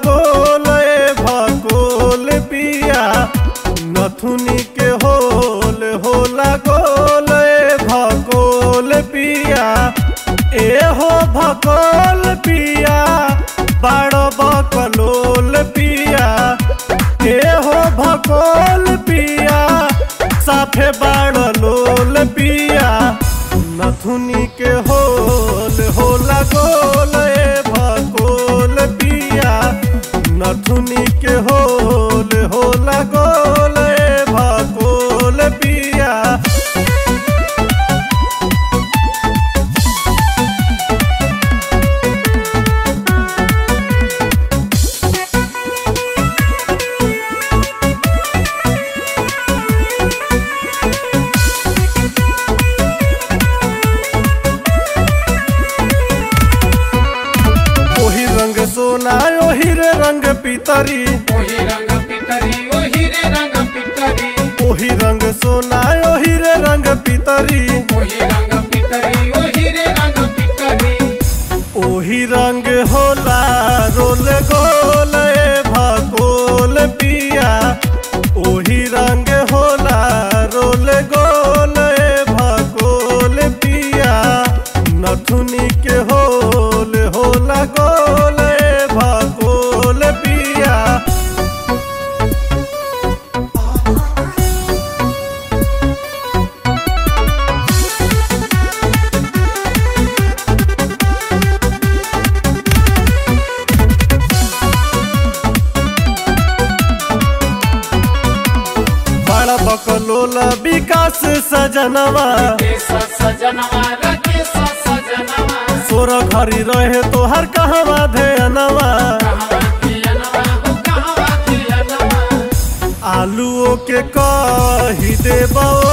गोल ए भकोल पिया नथुनी के होल होला गोल ए भकोल पिया ए हो भकोल पिया बड़ बकलोल पिया ए हो भकोल पिया साफे बड़ लोल पिया नथुनी के होल होला गोल ए भकोल पिया नथुनी के होल होला गोल ए भकोल पिया ओही रंग सोना ओही रे रंग पितरी ओही रंग पितरी ओही रे रंग पितरी ओही रंग सोना ओही रे रंग पितरी ओही रंग पितरी ओही रे रंग पितरी ओही रंग होला रोल गोल ए भकोल पिया ओही रंग होला रोल गोल ए भकोल पिया नथुनी के होल होला गोल ए भकोल पिया बड़ा बकलोला विकास सजनवा केस सजनवा रकेश सजनवा सोर घरी रहे तोहर कहवा धेनवा कहवा थियनवा हो कहवा थियनवा आलूओ के कही देबो